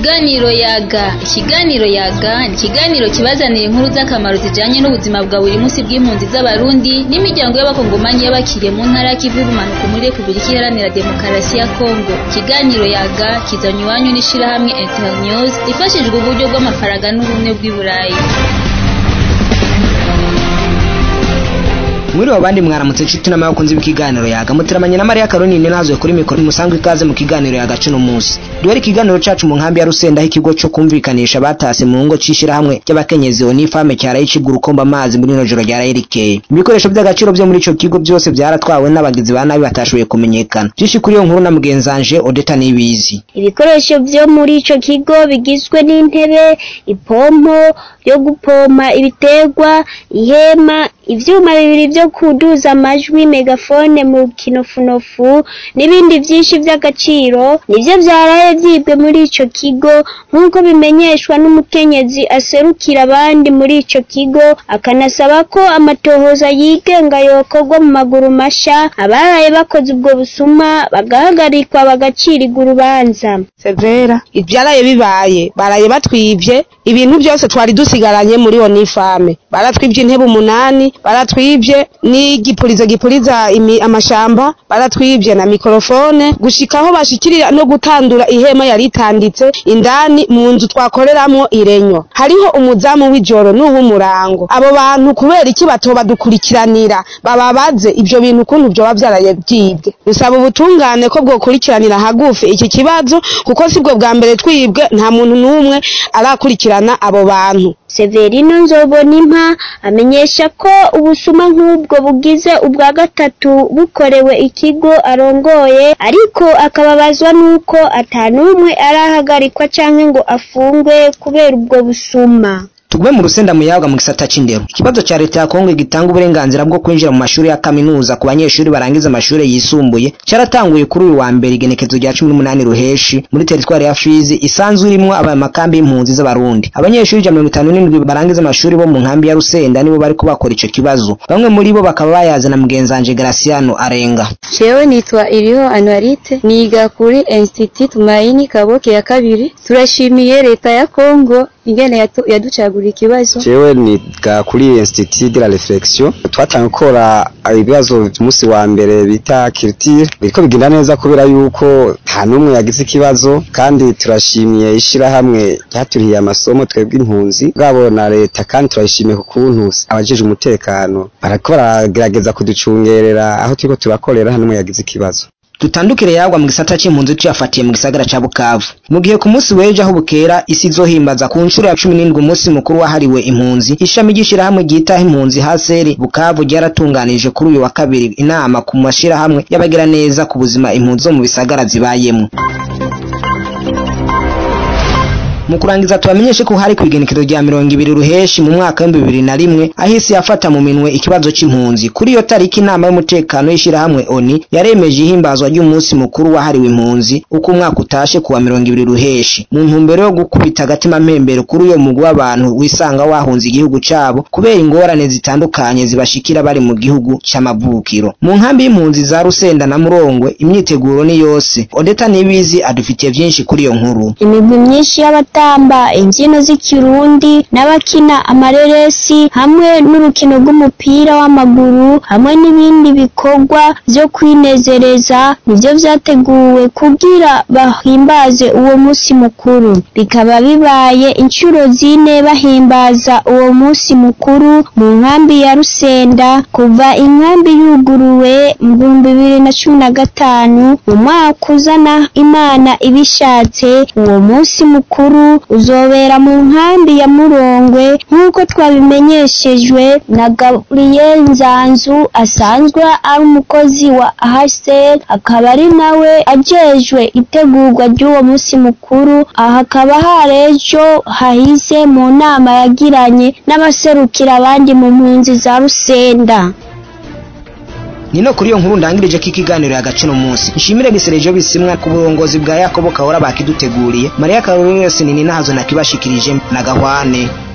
Ikiganiro yaga ikiganiro yaga ni ikiganiro kibazanira inkuru z'akamaro zijanye n'ubuzima bwa buri munsi bw'impunzi z'abarundi n'imiryango y'abakongomanyi y'abakiriye mu ntara y'ikivu y'ubumanuko muri repubulika iharanira demokarasi ya kongo ikiganiro yaga kizanye iwanyu n'ishirahamwe internews ifashijwe uburyo bw'amafaranga n'ubumwe bw'i burayi Mwiriwe abandi mwaramutse nshuti n'abakunzi b'ikiganiro yaga muteramanye na Maria Caroline nazo kuri mikoro musanzwe ikaze mu kiganiro yaga cuno munsi duhere ikiganiro cacu mu nkambi ya Rusenda aho ikigo co kumvikanisha batase mu ngo cishira hamwe y'abakenyezi oni fame cyaraye cigura ukomba amazi muri no joro rya rikeye ibikoresho by'agaciro byo muri ico kigo byose byaratwawe n'abagizi ba nabi batashoboye kumenyekana byinshi kuri iyo nkuru na mugenzanje Odeta Nibizi ibikoresho byo muri ico kigo bigizwe n'intebe ipompo yo gupoma ibiterwa ihema ivyuma bibiri vyo kuduza amajwi megafone mu kinofunofu n'ibindi vyinshi vy'agaciro nivyo vyaraye vyibwe muri ico kigo nk'uko bimenyeshwa n'umukenyezi aserukira abandi muri ico kigo akanasaba ko amatohoza yigenga yokorwa mu maguru masha abaraye bakoze ubwo busuma bagahagarikwa bagacirirwa urubanza severa ivyaraye bibaye baraye batwivye ibintu byose twari dusigaranye muri onifame baratwivye intebe umunani baratwivye n'igipurizo gipuriza imi- amashamba baratwivye na mikorofone gushika aho bashikirira no gutandura ihema yari itanditse indani mu nzu twakoreramwo irenyo hariho umuzamu w'ijoro n'uw'umurango abo bantu kubera iki batoba dukurikiranira bababaze ivyo bintu ukuntu vyoba vyaraye vyibwe dusaba ubutungane ko bwokurikiranira hagufi iki kibazo kuko sibwo bwa mbere twibwe nta muntu n'umwe arakurikirana abo bantu Severino Nzobonimpa amenyesha ko ubusuma nk'ubwo bugize ubwa gatatu bukorewe ikigo arongoye ariko akababazwa n'uko ata n'umwe arahagarikwa canke ngo afungwe kubera ubwo busuma Tugume mu rusenda muyaga mu gisata c'indero. Ikibazo ca leta ya Kongo gitanga uburenganzira bwo kwinjira mu mashuri ya kaminuza ku banyeshuri barangiza amashuri yisumbuye caratanguye kuri uyu wa mbere igenekezo rya 18 ruheshi muri teritwari ya Fizi isanzwe irimwo aba makambi y'impunzi z'abarundi. Abanyeshuri 57 barangiza amashuri bo mu nkambi ya Rusenda nibo bariko bakora ico kibazo. Bamwe muri bo bakaba bayazana mugenzanje Graciano Arenga. Jewe nitwa Iriho Anuarite niga kuri Institut Tumaini Kaboke ya kabiri turashimiye leta ya Kongo ingene yatu- yaducagura ikibazo jewe niga kuri institut de la reflexion twatangiye gukora ibibazo umunsi wa mbere bita culture biriko bigenda neza kubera yuko nta n'umwe yagize ikibazo kandi turashimiye ishirahamwe ryaturihiye amasomo twebwe impunzi bwabo na leta kandi turayishimiye ku kuntu abajejwe umutekano barako baragerageza kuducungerera aho turiko turakorera nta n'umwe yagize ikibazo Tutandukire yagwa mu gisata c'impunzi tuyafatiye mu gisagara ca Bukavu. Mu gihe ku munsi w'ejo aho bukera isi izohimbaza ku nshuro ya 17 umunsi mukuru wahariwe impunzi, ishami ry'ishirahamwe ryitaho impunzi Haseri Bukavu ryaratunganije kuri uyu wa kabiri inama ku mashirahamwe y'abagira neza ku buzima impunzi zo mu bisagara zibayemwo. Mu kurangiza tubamenyeshe ko hari kwigenekezo rya mirongo ibiri ruheshi mu mwaka w'ibihumbi bibiri na rimwe aho isi yafata mu minwe ikibazo c'impunzi kuri iyo tariki inama y'umutekano y'ishirahamwe ONI yaremeje ihimbazwa ry'umunsi mukuru wahariwe impunzi uko umwaka utashe kuwa mirongo ibiri ruheshi mu ntumbero yo gukubita agatima mpembero kuri uyo mugwi w'abantu wisanga wahunze igihugu cabo kubera ingorane zitandukanye zibashikira bari mu gihugu c'amavukiro mu nkambi y'impunzi za Rusenda na Murongwe imyiteguro ni yose Odeta Nibizi adufitiye vyinshi kuri iyo nkuru imigwi myinshi y'abatamba imbyino z'ikirundi n'abakina amareresi hamwe n'urukino rw'umupira w'amaguru hamwe n'ibindi bikorwa byo kwinezereza nivyo vyateguwe kugira bahimbaze uwo munsi mukuru bikaba bibaye inshuro zine bahimbaza uwo munsi mukuru mu nkambi ya Rusenda kuva inkambi yuguruwe mu bihumbi bibiri na cumi na gatanu mu mwaka uzana imana ibishatse uwo munsi mukuru uzobera mu nkambi ya Murongwe nk'uko twabimenyeshejwe na Gabriel Nzanzu asanzwe ari umukozi wa HCR akaba ari nawe ajejwe itegurwa ry'uwo munsi mukuru aha hakaba hari ejo hahise mu nama yagiranye n'abaserukira abandi mu mpunzi za Rusenda Nino kuri iyo nkuru ndangirije ko ikiganiro y'agaciro munsi. Nshimire gisereje bisimwa ku burongozi bwa Yakobo Kahora bakiduteguriye. Maria Caroline Sinini nahazo nakibashikirije na Gahwane.